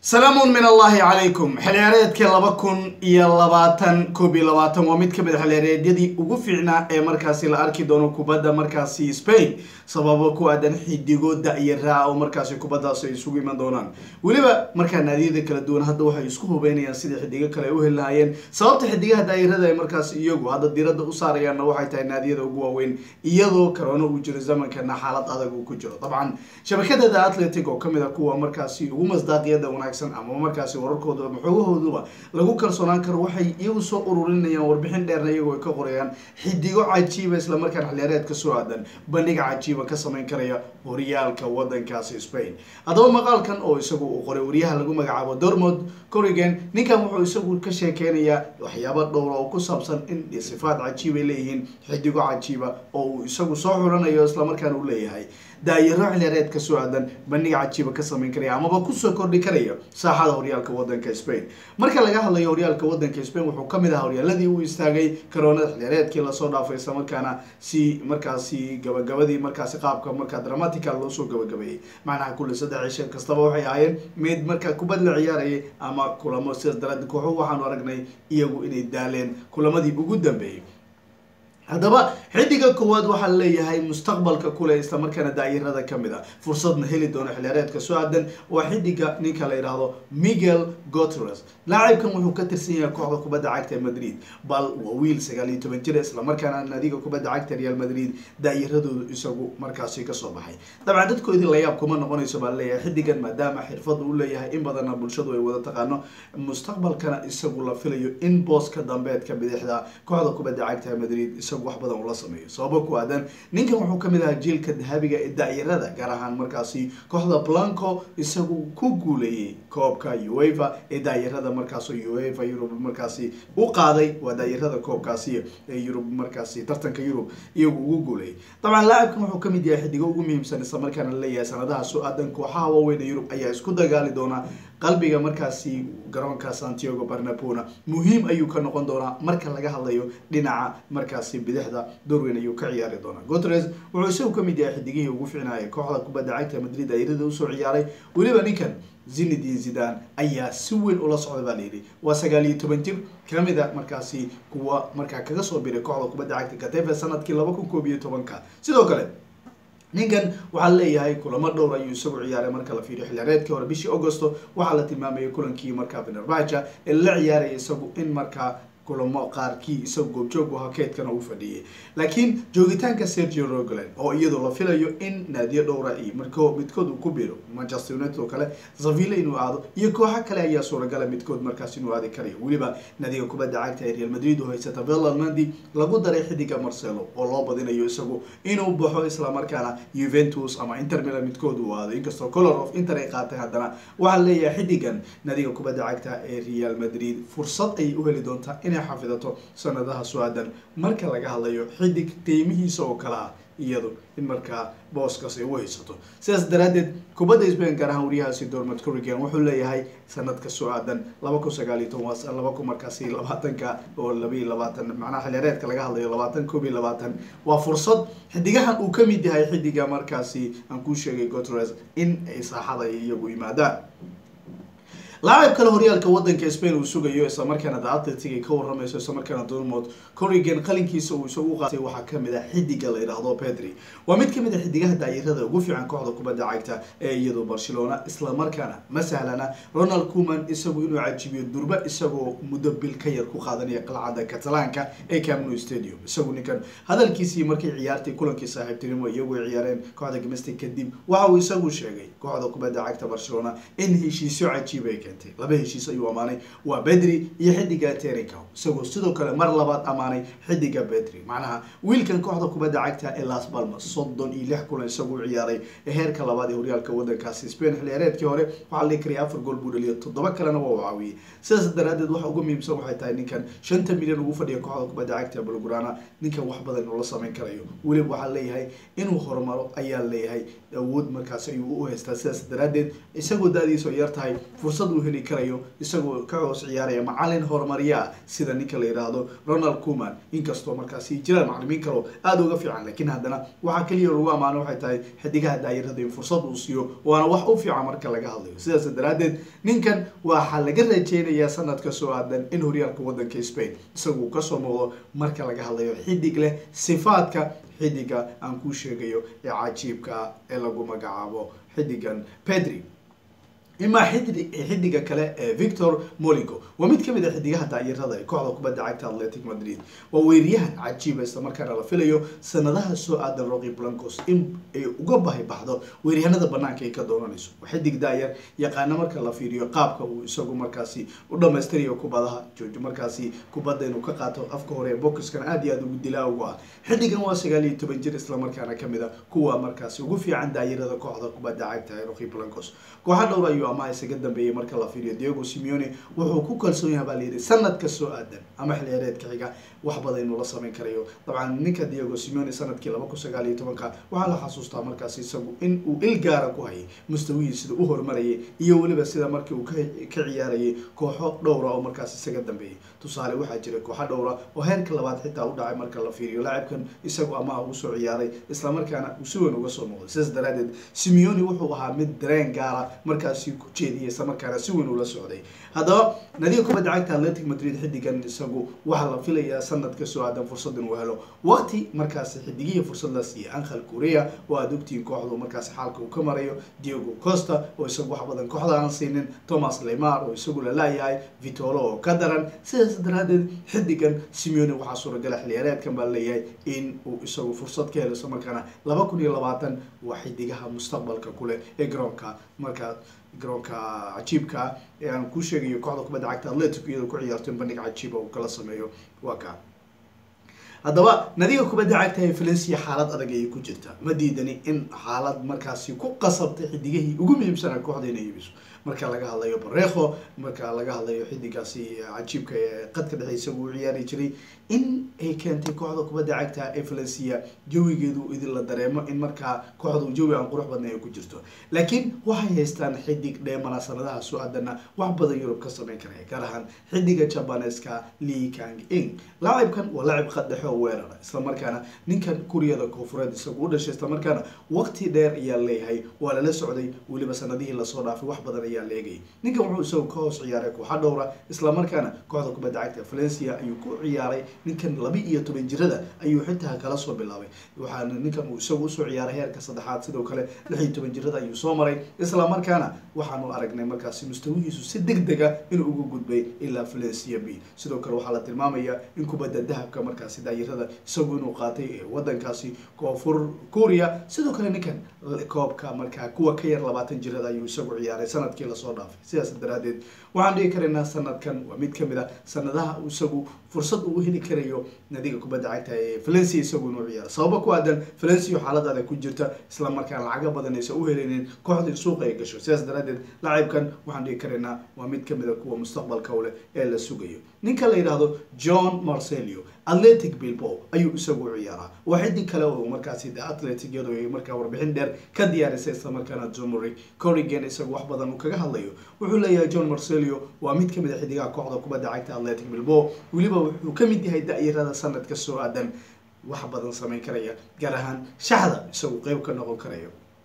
salaamun min allahi calaykum xilciyaareedkii laba kun iyo labaatan koob iyo labaatan waa mid kamid a xilciyaareedyadii ugu fiicnaa ee markaasi la arki doono kubadda markaasi spain sababo ku aadan xidigo da-yaraa oo markaasi kubaddaas ay isugu iman doonaan weliba markaa naadiyada kala duwan hadda waxay isku hubeynayaan sidai xidigo kale ay u heli lahaayeen sababta xidigaha daayarada ay markaasi iyagu hadda diradda u saarayaanna waxay tahay naadiyada ugu waaweyn iyadoo karoona uu jiro zamankana xaalad adag uu ku jiro dabcan shabakadada atletic oo kamid a kuwa markaasi ugu masdaaqiyada wanaagsan ama markaasi wararkooda ama xoogahooduba lagu kalsoonaan karo waxay iyagu soo ururinayaan warbixin dheerna iyagoo ay ka qorayaan xidigo cajiiba islamarkaan xiliyaareed ka soo aadan bandhiga cajiiba ka samayn karaya horyaalka wadankaasi spain haddaba maqaalkan oo isagu uu qoray wariyaha lagu magacaabo dormod corrigan ninkan wuxuu isagu ka sheekeynayaa waxyaaba dhowra oo ku saabsan in sifaad cajiib ay leeyihiin xidigo cajiiba oo uu isagu soo xulanayo islamarkaana uu leeyahay daayaro xiliyaareed ka soo aadan bandhiga cajiiba ka samayn karaya amaba kusoo kordhi karaya saaxada horyaalka wadanka spain marka laga hadlayo horyaalka wadanka spain wuxuu kamid ahaa horyaaladii uu istaagay karoonada xiliyaareedkii lasoo dhaafay islamarkaana si markaasi gabagabadii markaasi qaabka markaa dramatical loosoo gabagabeeyey macnaha kulli saddex cisho kastaba waxay ahaayeen mid markaa kubad la ciyaarayay ama kulamo sidaas daraadeed kooxuhu waxaanu aragnay iyagu inay daaleen kulamadii ugu dambeeyey haddaba xidiga koowaad waxaa leeyahay mustaqbalka kule islamarkaana daayarada kamid a fursadna heli doono xiliyaareedka soo aadan waa xidiga ninka la yidhaahdo miguel gotres laacibkan wuxuu ka tirsan yahay kooxda kubadda cagta ee madrid bal waa wiil sagaal iyo toban jir islamarkaana naadiga kubadda cagta real madrid daayaradoodu isagu markaasi kasoo baxay dabcan dadkoodii layaab kuma noqonayso baa leeyahay xidigan maadaama xirfadu u leeyahay in badanna bulshadu ay wada taqaano mustaqbalkana isagu la filayo in booska dambeedka bidixda kooxda kubadda cagta madrid isagu wax badan ula sameeyo sababo ku aadan ninkan wuxuu kamid ahaa jiilka dahabiga ee daayarada gaar ahaan markaasi kooxda blanco isagu ku guuleeyey koobka uefa ee daayarada markaas uefa yurub markaasi u qaaday waa daayarada koobkaasi ee yurub markaasi tartanka yurub iyagu ugu guuleeyay dabcan laacibkan wuxuu kamid yahay xidigo ugu muhiimsan islamarkaana laleeyahay sanadaha soo aadan kooxaha waaweyn ee yurub ayaa isku dagaali doona qalbiga markaasi garoonka santiago barnabona muhiim ayuu ka noqon doonaa marka laga hadlayo dhinaca markaasi bidixda dorweyn ayuu ka ciyaari doonaa gotres wuxuu isagu kamid yahay xidigihii ugu ficnaayay kooxda kubadda cagta madrid daayarada usoo ciyaaray weliba ninkan zinedin zidan ayaa si weyn ula socda baa layidhi waa sagaal iyo toban jir kamid a markaasi kuwa markaa kaga soo biray kooxda kubadda cagta katefe sanadkii laba kun koob iyo tobanka sidoo kale ninkan waxaa leeyahay kulamo dhowr ayuu isagu ciyaaray marka la fiiriyo xiliyaareedkii hore bishii augusto waxaa la tilmaamayay kulankii markaa venerbaja ee la ciyaaraya isagu in markaa kulamo qaarkii isagu goobjoog ahaa keedkana uu fadhiyay laakiin joogitaanka sergio rogolan oo iyadoo la filayo in naadiyo dhowra iyo marko midkood uu ku biro manchester united oo kale zavilla inuu aado iyo kooxo kale ayaa suuragala midkood markaas inuu aadi karayo weliba naadiga kubadda cagta ee real madrid oo haysata velalmandi lagu daray xidiga marcelo oo loo badinayo isagu inuu baxo islamarkaana juventus ama inter milan midkood uu aado inkastoo color of inter ay qaatay haddana waxaa leeyahay xidigan naadiga kubadda cagta ee real madrid fursad ayay u heli doontaa inay xafidato sanadaha soo aadan marka laga hadlayo xidig qiimihiisa oo kale ah iyadu in markaa booskaas ay u haysato sidaas daraadeed kubadda spain gaar ahaan wariyahaasi dormad corrigan wuxuu leeyahay sanadka soo aadan laba kun sagaal iyo toban laba kun markaasi labaatanka oo laba iyo labaatan macnaha xiliyaareedka laga hadlayo labaatan koob iyo labaatan waa fursad xidigahan uu kamid yahay xidiga markaasi aan kuu sheegay gotres in ay saaxada iyagu yimaadaan laacib kale horyaalka wadanka spain uu sugayo islamarkaana the atletic ay ka waramayso islamarkaana dormod corrigan qalinkiisa uu isagu qaatay waxaa kamid ah xidiga la yidhaahdo pedri waa mid kamid a xidigaha daayarada ugu fiican kooxda kubadda cagta ee iyadu barcelona islamarkaana ma sahlana ronald cuman isagu inuu cajibiyo durba isagoo muddo bil ka yar ku qaadanaya qalcadda catalaanka ee camno stadium isagu ninkan hadalkiisii markay ciyaartay kulankii saaxiibtinimo iyagu ay ciyaareen kooxda gimestic kadib waxa uu isagu sheegay kooxda kubadda cagta barcelona in heshiisyo cajiib ay laba heshiis ayuu amaanay waa bedri iyo xidiga tericow isagoo sidoo kale mar labaad amaanay xidiga bedri macnaha wiilkan kooxda kubadda cagta ee las balmas soddon iyo lix kulan isagu u ciyaaray ee heerka labaad ee horyaalka wadankaasi spain xiliyaareedkii hore waxaa la kariyay afar gool buu dhaliya toddoba kalena waa u caawiyey sidaas daraadeed waxa ugu muhiimsan waxay tahay ninkan shanta milyan ugu fadhiya kooxda kubadda cagta ee bulgurana ninkan wax badan inuu la samayn karayo weliba waxaa leeyahay inuu horumaro ayaa leeyahay awood markaas ayuu u haystaa sidaas daraadeed isagoo da-diisa oo yar tahay fursad uu uu heli karayo isagoo ka hoos ciyaaraya macalin horumariyaa sida ninka la yidhaahdo ronald kuman inkastoo markaasi jiraan macalimiin kaleo aada uga fiican laakiin haddana waxaa keliya lagu ammaano waxay tahay xidigaha daayirada in fursad uu siiyo waana wax u fiican marka laga hadlayo sidaas daraadeed ninkan waxaa laga rajeynayaa sanadka soo aadan in horyaalka wadanka spain isagu kasoo muuqdo marka laga hadlayo xidig leh sifaadka xidiga aan kuu sheegayo ee cajiibka ah ee lagu magacaabo xidigan pedri imaa xidi xidiga kale ee victor moligo waa mid kamid a xidigaha daayirada ee kooxda kubadda cagta atletic madrid waa weeryahan cajiiba isla markaana la filayo sanadaha soo aadan roqi blancos in ay uga bahi baxdo weeryahanada banaanka ay ka doonanayso xidig daayar yaqaana marka la fiiriyo qaabka uu isagu markaasi u dhamaystirayo kubadaha joojo markaasi kubadda inuu ka qaato afka hore ee boxkan aada iyo aada ugu dilaa ugu ah xidigan waa sagaal iyo toban jir islamarkaana kamid a kuwa markaasi ugu fiican daayirada kooxda kubadda cagta ee roqi blancos kooxa dhowr ayuu amaha isaga dambeeyay marka la fiiriyo diego simeone wuxuu ku kalsoon yahay baa layidhi sanadka soo aadan ama xilciyaareedka xiga wax badan inuu la samayn karayo dabcan ninka diego simeone sanadkii laba kun sagaal iyo tobanka waxaa la xasuustaa markaas isagu in uu il gaara ku hayay mustawihii sida u horumarayay iyo weliba sida markii uu ka ciyaarayay kooxo dhowra oo markaas isaga dambeeyay tusaale waxaa jira kooxo dhowra oo heerka labaad xitaa u dhacay marka la fiiriyo laacibkan isagu amaha uu soo ciyaaray islamarkaana uu si weyn uga soo noqday sidaas daraadeed simeone wuxuu ahaa mid dareen gaara markaasi ku jeediyay islamarkaana si weyn ula socday haddaba nadiga kubadda cagta atletic madrid xidigan isagu waxaa la filayaa sanadka soo aadan fursad inuu helo waqti markaasi xidigihii fursad la siiyay ankhel korea oo aada ogtihiin kooxdu markaasi xaalka uu ka marayo diego costa oo isagu wax badan kooxda aan siinin thomas lemar oo isagu la laayahay vitolo oo ka daran sidaas daraadeed xidigan simeone waxaa suuragala xiliyaareedkan baa leeyahay in uu isagu fursad ka helo islamarkaana laba kun iyo labaatan waa xidigaha mustaqbalka kuleh ee garoonka markaa garoonka cajiibka ee aan ku sheegayo kooxda kubadda cagta atletic iyadoo ku ciyaarto in bandhig cajiiba uu kala sameeyo waa ka haddaba nadiga kubadda cagta ee valencia xaalad adag ayay ku jirtaa ma diidani in xaalad markaasi ku qasabtay xidigihii ugu muhiimsanaa kooxda inay iibiso marka laga hadlayo bareekho marka laga hadlayo xidigaasi cajiibka ee qadka dhexe isagu u ciyaari jiray in ay keentay kooxda kubadda cagta ee valencia jawigeedu idin la dareemo in markaa kooxdu jawi aan qurux badnay ay ku jirto laakiin waxay haystaan xidig dheemana sanadaha soo aadana wax badan yurub ka sameyn karaya gaar ahaan xidiga jabaneska lee kang ing laacibkan waa laacib qad dhexe oo weerara islamarkaana ninkan kuriyada koonfureed isagu u dhashay islamarkaana waqti dheer ayaa leeyahay waa lala socday weliba sanadihii lasoo dhaafay wax badan ayaa leegayay ninkan wuxuu isagu ka hoos ciyaaray kooxa dhowra islamarkaana kooxda kubadda cagta valencia ayuu ku ciyaaray ninkan laba iyo toban jirada ayuu xitaa kala soo bilaabay waxaana ninkan uu isagu usoo ciyaaray heerka saddexaad sidoo kale lix iyo toban jirada ayuu soo maray islamarkaana waxaanu aragnay markaasi mustawihiisu si deg dega inuu uga gudbay ilaa valencia b sidoo kale waxaa la tilmaamaya in kubadda dahabka markaasi daayirada isagu inuu qaatay ee wadankaasi koonfur korea sidoo kale ninkan koobka markaa kuwa ka yar labaatan jirada ayuu isagu ciyaaray sanadkii lasoo dhaafay sidaas daraadeed waxaan dhigi karaynaa sanadkan waa mid kamid a sanadaha isagu fursad uu heli karayo nadiga kubadda cagta ee valencia isagu inuu ciyaaro sababa ku aadan valencia xaalad adag ku jirta islamarkaana lacaga badan aysan u helinin kooxdii suuqa ay gasho sidaas daraadeed laacibkan waxaan dhigi karaynaa waa mid kamid a kuwa mustaqbalka u leh ee la sugayo ninka la yidhaahdo john marcelio atletic bilbo ayuu isagu u ciyaaraa waa xidig kale oo markaasi de atletic iyadoo ay markaa warbixin dheer ka diyaarisay islamarkaana jomori corrigan isagu wax badan uu kaga hadlayo wuxuu leeyahay john marcelio waa mid kamid a xidigaha kooxda kubadda cagta atletic bilbo weliba wuxuu kamid yahay da-yarada sanadka soo aadan wax badan sameyn karaya gaar ahaan shaxda isagu qeyb ka noqon karayo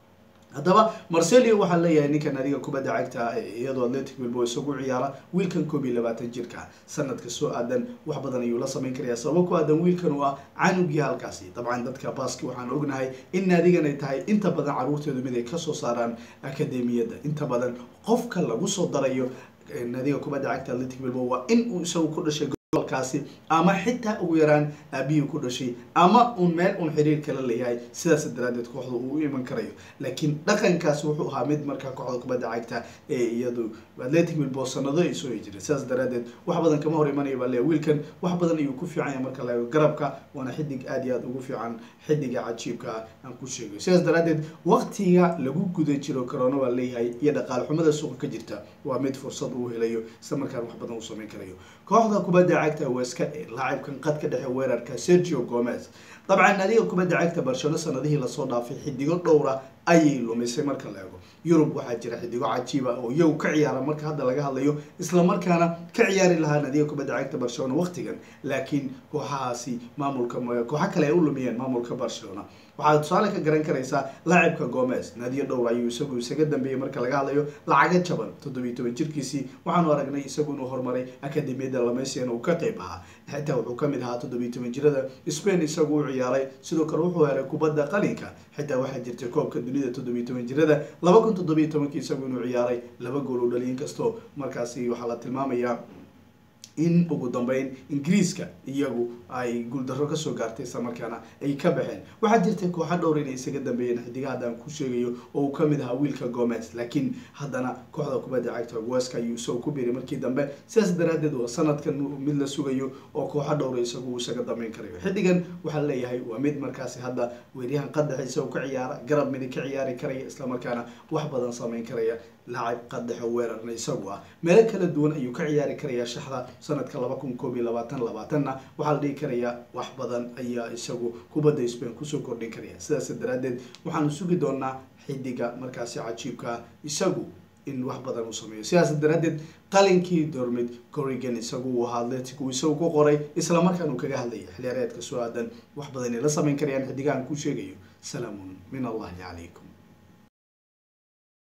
haddaba marcelio waxaa leeyahay ninkan adiga kubadda cagta iyadoo atletic bilbo isagu ciyaara wiilkan koob iyo labaatan jirka sanadka soo aadan wax badan ayuu la sameyn karaya sababo ku aadan wiilkan u ah canugii halkaasi dabcan dadka baaski waxaan ognahay in naadigan ay tahay inta badan caruurteedu mid ay kasoo saaraan akademiyadda inta badan qofka lagu soo darayo naadiga kubadda cagta atletic bilbo waa in uu isagu ku dhashay gobolkaasi ama xitaa ugu yaraan aabihii ku dhashay ama uun meel uun xiriir kala leeyahay sidaas daraadeed kooxda uu u iman karayo laakiin dhaqankaasi wuxuu ahaa mid markaa kooxda kubadda cagta ee iyadu atletic bilbo sanado ay soo jireen sidaas daraadeed wax badan kama hor imanaya baa leeya wiilkan wax badan ayuu ku fiican yahay marka laego garabka waana xidig aada iyo aada ugu fiican xidiga cajiibka aan ku sheegayo sidaas daraadeed waqtiga lagu guda jiro corona baa leeyahay iyo dhaqaal xumada suuqa ka jirta waa mid fursad uu helayo isla markaan wax badan uu sameyn karayo kooxda kubadda cagta weska ee laacibkan qadka dhexe weerarka sergio gomez dabcan adiga kubadda cagta barshano sanadihii lasoo dhaafay xidigo dhowra ayay lumisay marka la eego yurub waxaa jira xidigo cajiiba oo iyagu ka ciyaara marka hadda laga hadlayo islamarkaana ka ciyaari lahaa nadiga kubadda cagta barcelona waqtigan laakiin kooxahaasi maamulka kooxo kale ay u lumiyeen maamulka barcelona waxaad tusaale ka garan karaysaa laacibka gomez nadiyo dhowr ayuu isagu isaga dambeeyey marka laga hadlayo lacaga jaban toddobiyi toban jirkiisii waxaanu aragnay isagu inuu horumaray akademiyada lamesian uu ka qeyb ahaa xitaa wuxuu kamid ahaa toddobiyi toban jirada spain isagu u ciyaaray sidoo kale wuxuu helay kubadda qalinka xitaa waxaa jirtay koobka dunida toddobiyi toban jirada laba kun toddobiyi tobankii isagu inuu ciyaaray laba gool u dhaliyin kastoo markaasi waxaa la tilmaamayaa in ugu dambeyn ingiriiska iyagu ay guuldarro kasoo gaartay isla markaana ay ka baxeen waxaa jirtay kooxa dhowr inay isaga dambeeyeen xidiga haddaan ku sheegayo oo uu kamid ahaa wiilka gomez laakiin haddana kooxda kubadda cagta weska ayuu isagoo ku biiray markii dambe sidaas daraadeed waa sanadkan mid la sugayo oo kooxa dhowra isagu uu isaga dambeyn karayo xidigan waxaa leeyahay waa mid markaasi hadda weeryahan qadaxiisa u ka ciyaara garab midig ka ciyaari karaya islamarkaana wax badan sameyn karaya laacib qadaxo weerarna isagu ah meelo kala duwan ayuu ka ciyaari karayaa shaxda sanadka laba kun koob iyo labaatan labaatanna waxaa la dhihi karayaa wax badan ayaa isagu kubadda spain kusoo kordhin karaya sidaas daraadeed waxaanu sugi doonaa xidiga markaasi cajiibka ah isagu in wax badan uu sameeyo sidaas daraadeed qalinkii dormid corrigan isagu uu ahaa atletic uu isagu ku qoray islamarkaan uu kaga hadlaya xiliyaareedka soo aadan wax badan ay la sameyn karayaan xidigahan ku sheegayo salaamun min allahi calaykum